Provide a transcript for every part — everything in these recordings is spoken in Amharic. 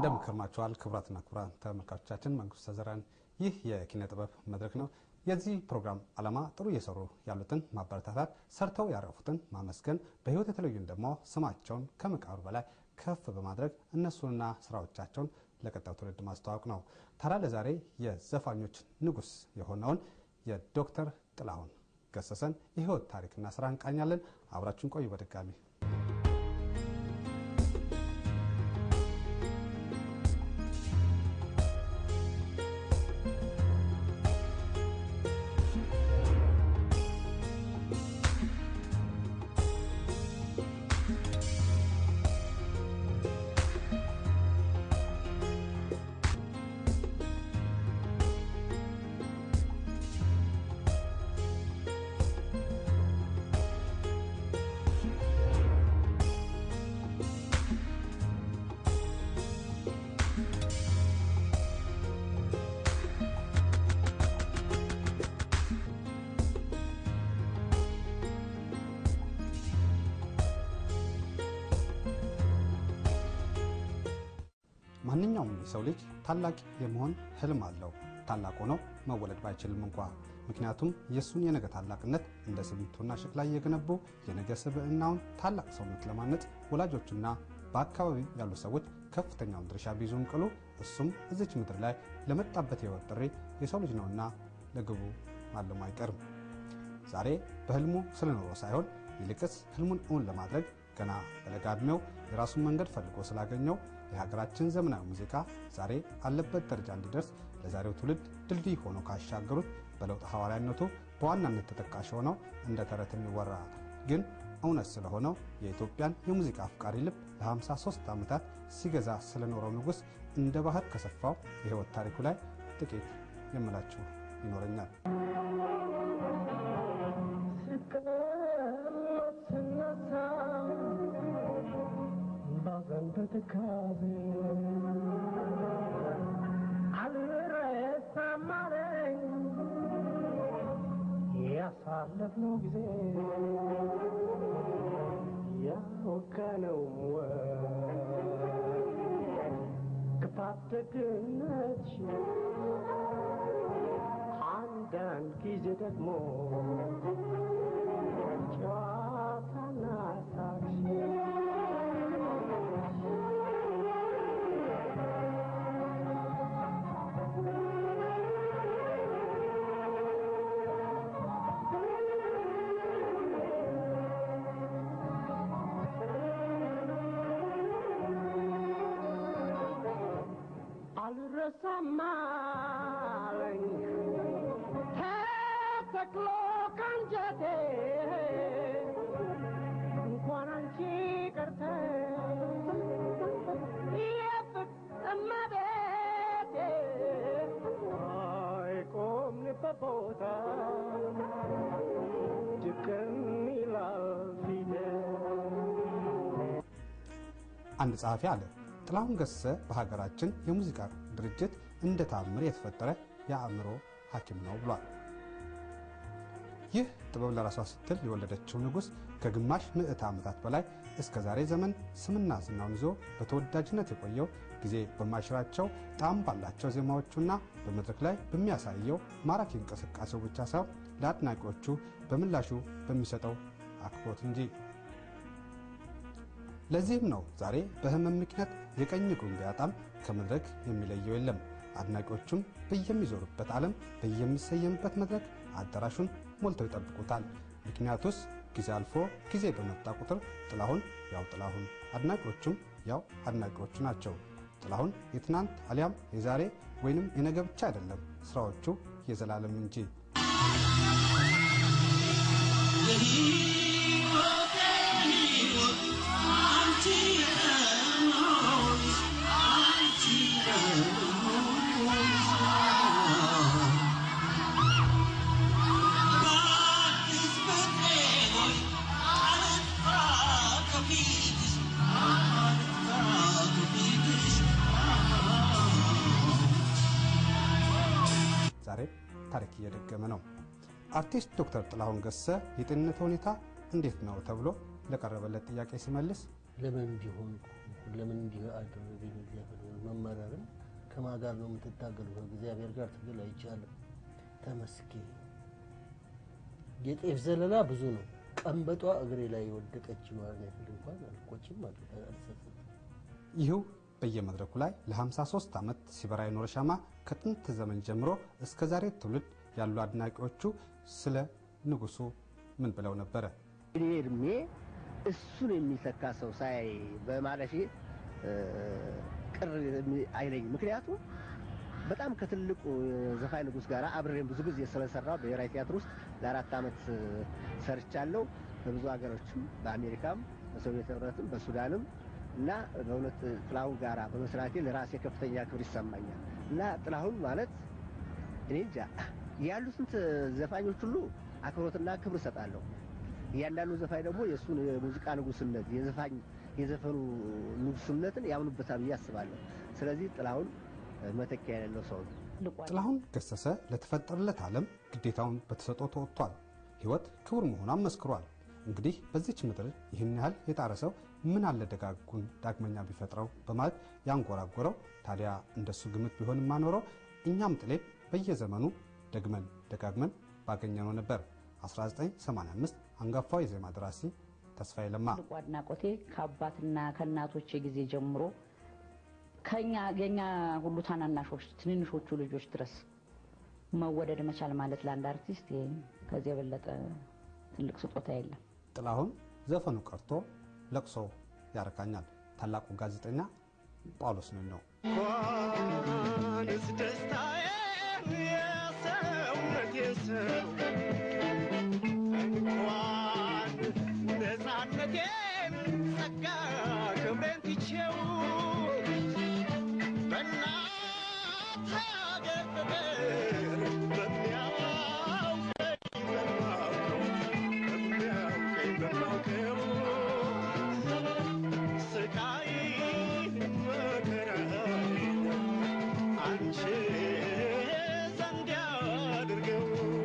እንደምንከርማችኋል ክቡራትና ክቡራን ተመልካቾቻችን፣ መንግስቱ ተዘራን። ይህ የኪነ ጥበብ መድረክ ነው። የዚህ ፕሮግራም ዓላማ ጥሩ እየሰሩ ያሉትን ማበረታታት፣ ሰርተው ያረፉትን ማመስገን፣ በህይወት የተለዩን ደግሞ ስማቸውን ከመቃብር በላይ ከፍ በማድረግ እነሱንና ስራዎቻቸውን ለቀጣዩ ትውልድ ማስተዋወቅ ነው። ታዲያ ለዛሬ የዘፋኞች ንጉስ የሆነውን የዶክተር ጥላሁን ገሰሰን የህይወት ታሪክና ስራ እንቃኛለን። አብራችሁን ቆዩ። በድጋሚ ማንኛውም የሰው ልጅ ታላቅ የመሆን ህልም አለው። ታላቅ ሆኖ መወለድ ባይችልም እንኳ ምክንያቱም የእሱን የነገ ታላቅነት እንደ ሲሚንቶና ሸክላ እየገነቡ የነገ ስብዕናውን ታላቅ ሰውነት ለማነጽ ወላጆቹና በአካባቢው ያሉ ሰዎች ከፍተኛውን ድርሻ ቢይዙም ቅሉ እሱም እዚች ምድር ላይ ለመጣበት የህይወት ጥሪ የሰው ልጅ ነውና ለግቡ ማለሙ አይቀርም። ዛሬ በህልሙ ስለኖረው ሳይሆን ይልቅስ ህልሙን እውን ለማድረግ ገና በለጋ ዕድሜው የራሱን መንገድ ፈልጎ ስላገኘው የሀገራችን ዘመናዊ ሙዚቃ ዛሬ አለበት ደረጃ እንዲደርስ ለዛሬው ትውልድ ድልድይ ሆኖ ካሻገሩት በለውጥ ሐዋርያነቱ በዋናነት ተጠቃሽ ሆነው እንደ ተረት የሚወራ ግን እውነት ስለሆነው የኢትዮጵያን የሙዚቃ አፍቃሪ ልብ ለ53 ዓመታት ሲገዛ ስለኖረው ንጉሥ እንደ ባህር ከሰፋው የህይወት ታሪኩ ላይ ጥቂት የምላችሁ ይኖረኛል። በትካዜ አልረሳም አለኝ ያሳለፍነው ጊዜ ያወጋነው ክፋት ደግነትሽ አንዳንድ ጊዜ ደግሞ ጨዋታና ሳቅሽ አልረሳም አለኝ ተተክሎ ካንጀቴ እንኳን አንቺ ቀርተ የፍጥመቤቴ አይቆምንበት ቦታ ድቅም ይላል ፊቴ አንድ ጸሐፊ አለ ጥላሁን ገሰሰ በሀገራችን የሙዚቃ ድርጅት እንደ ታምር የተፈጠረ የአእምሮ ሐኪም ነው ብሏል። ይህ ጥበብ ለራሷ ስትል የወለደችው ንጉሥ ከግማሽ ምዕተ ዓመታት በላይ እስከ ዛሬ ዘመን ስምና ዝናውን ይዞ በተወዳጅነት የቆየው ጊዜ በማይሽራቸው ጣዕም ባላቸው ዜማዎቹና በመድረክ ላይ በሚያሳየው ማራኪ እንቅስቃሴው ብቻ ሳይሆን ለአድናቂዎቹ በምላሹ በሚሰጠው አክብሮት እንጂ። ለዚህም ነው ዛሬ በህመም ምክንያት የቀኝ እግሩን ቢያጣም ከመድረክ የሚለየው የለም። አድናቂዎቹም በየሚዞሩበት ዓለም በየሚሰየምበት መድረክ አዳራሹን ሞልተው ይጠብቁታል። ምክንያቱስ ጊዜ አልፎ ጊዜ በመጣ ቁጥር ጥላሁን ያው ጥላሁን፣ አድናቂዎቹም ያው አድናቂዎቹ ናቸው። ጥላሁን የትናንት አሊያም የዛሬ ወይንም የነገ ብቻ አይደለም፣ ስራዎቹ የዘላለም እንጂ። ዛሬ ታሪክ እየደገመ ነው። አርቲስት ዶክተር ጥላሁን ገሰሰ የጤንነት ሁኔታ እንዴት ነው ተብሎ ለቀረበለት ጥያቄ ሲመልስ ለምን እንዲሆን ለምን እንዲህ አደረገኝ እግዚአብሔር መመረርን ከማን ጋር ነው የምትታገሉ? ከእግዚአብሔር ጋር ትግል አይቻልም። ተመስገን። የጤፍ ዘለላ ብዙ ነው። ቀንበጧ እግሬ ላይ የወደቀች ማለት ያህል እንኳን አልቆጭም አልሰጥም። ይህው በየመድረኩ ላይ ለ53 ዓመት ሲበራ የኖረ ሻማ ከጥንት ዘመን ጀምሮ እስከ ዛሬ ትውልድ ያሉ አድናቂዎቹ ስለ ንጉሱ ምን ብለው ነበረ? እኔ እድሜ እሱን የሚተካ ሰው ሳይ በማለፌ ቅር አይለኝ። ምክንያቱም በጣም ከትልቁ ዘፋኝ ንጉስ ጋር አብሬን ብዙ ጊዜ ስለሰራው ብሔራዊ ቲያትር ውስጥ ለአራት ዓመት ሰርቻለሁ። በብዙ ሀገሮችም በአሜሪካም፣ በሶቪየት ህብረትም፣ በሱዳንም እና በእውነት ጥላሁን ጋራ በመስራቴ ለራሴ ከፍተኛ ክብር ይሰማኛል እና ጥላሁን ማለት እኔ እንጃ ያሉትን ዘፋኞች ሁሉ አክብሮትና ክብር እሰጣለሁ። እያንዳንዱ ዘፋኝ ደግሞ የእሱን የሙዚቃ ንጉስነት የዘፋኝ የዘፈኑ ንጉስነትን ያምኑበታል ብዬ አስባለሁ። ስለዚህ ጥላሁን መተኪያ የሌለው ሰው ነው። ጥላሁን ገሰሰ ለተፈጠረለት ዓለም ግዴታውን በተሰጥኦ ተወጥቷል። ሕይወት ክቡር መሆኗን መስክሯል። እንግዲህ በዚች ምድር ይህን ያህል የጣረ ሰው ምን አለ ደጋጉን ዳግመኛ ቢፈጥረው በማለት ያንጎራጎረው። ታዲያ እንደሱ ግምት ቢሆን ማኖረው እኛም ጥሌን በየዘመኑ ደግመን ደጋግመን ባገኘነው ነበር። 1985 አንጋፋው የዜማ ደራሲ ተስፋዬ ለማ ትልቁ አድናቆቴ ከአባትና ከእናቶቼ ጊዜ ጀምሮ ከኛ የኛ ሁሉ ታናናሾች ትንንሾቹ ልጆች ድረስ መወደድ መቻል ማለት ለአንድ አርቲስት ይሄ ከዚህ የበለጠ ትልቅ ስጦታ የለም። ጥላሁን ዘፈኑ ቀርቶ ለቅሶ ያረካኛል። ታላቁ ጋዜጠኛ ጳውሎስ ነኝ ነው። እንኳንስ ደስታዬ የሰውነቴ ሰው እንኳን ነፃነቴን ጸጋ ክብሬን ትቼው በእናት ሀገር ፍቅር በሚያውቀኝ በማውቀው በሚያውቀኝ በማውቀው ስቃይ መከራዬን አንቺ ዘንድ ያድርገው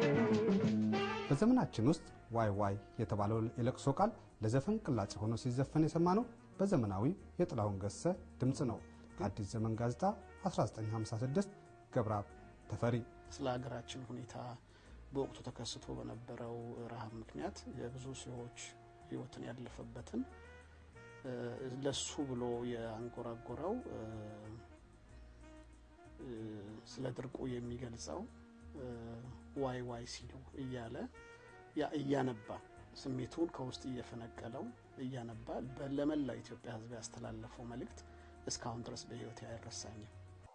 በዘመናችን ውስጥ ዋይ ዋይ የተባለው የለቅሶ ቃል ለዘፈን ቅላጼ ሆኖ ሲዘፈን የሰማነው በዘመናዊ የጥላሁን ገሰሰ ድምፅ ነው። አዲስ ዘመን ጋዜጣ 1956 ገብረአብ ተፈሪ ስለ ሀገራችን ሁኔታ በወቅቱ ተከስቶ በነበረው ረሃብ ምክንያት የብዙ ሰዎች ሕይወትን ያለፈበትን እ፣ ለሱ ብሎ የአንጎራጎረው እ፣ እ፣ ስለ ድርቁ የሚገልጸው እ፣ ዋይ ዋይ ሲሉ እያለ ያ እያነባ ስሜቱን ከውስጥ እየፈነቀለው እያነባ በ- ለመላው ኢትዮጵያ ሕዝብ ያስተላለፈው መልእክት እስካሁን ድረስ በሕይወቴ አይረሳኝም።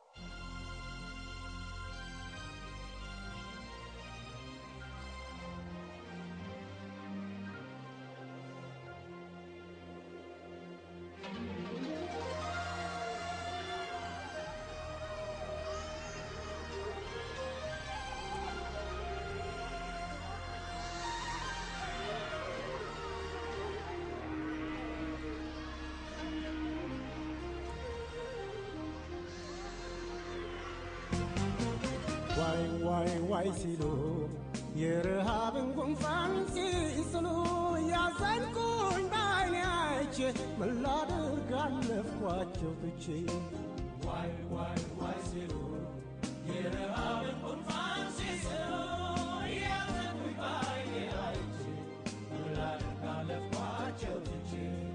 ዋይ ዋይ ዋይ ሲሉ የረሃብን ጉንፋን ሲስሉ ያዘንኩኝ በዓይኔ አይቼ ምን ላድርግ አለፍኳቸው ትቼ ዋይ ዋይ ዋይ ሲሉ የረሃብን ጉንፋን ሲስሉ ያዘንኩኝ በዓይኔ አይቼ ምን ላድርግ አለፍኳቸው ትቼ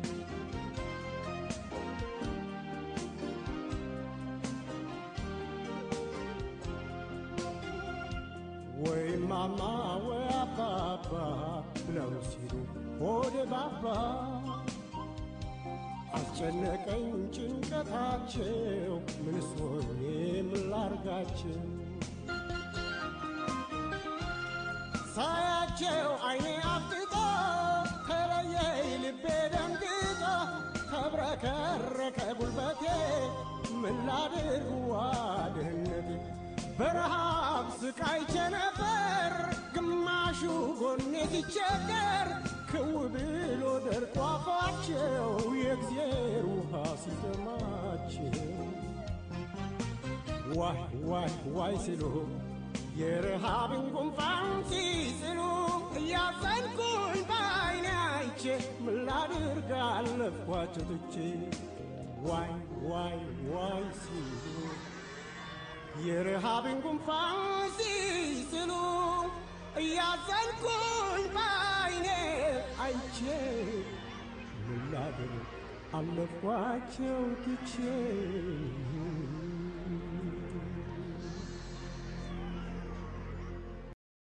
ወይ ማማ ወይ አባባ ብለው ሲሉ ሆዴ ባባ አስጨነቀኝ ጭንቀታቸው ምንስ ሆኜ ምን ላርጋቸው ሳያቸው አይኔ አፍጥጦ ተለየኝ ልቤ ደንግጦ ተብረከረከ ጉልበቴ ምን ላድርግ ዋድህነቴ በረሃብ ስቃይቼ ነበር ግማሹ ጎኔ ሲቸገር ክው ብሎ ደርቆ አፋቸው የእግዜር ውሃ ሲጠማቸው ዋይ ዋይ ዋይ ሲሉ የረሃብን ጉንፋን ሲስሉ እያዘንኩኝ በዓይኔ አይቼ ምን ላድርግ አለፍኳቸው ትቼ ዋይ ዋይ ዋይ ሲሉ የረሃብን ጉንፋን ሲስሉ እያዘንኩኝ ባይኔ አይቼ ምን ላድርግ አለፍኳቸው ትቼ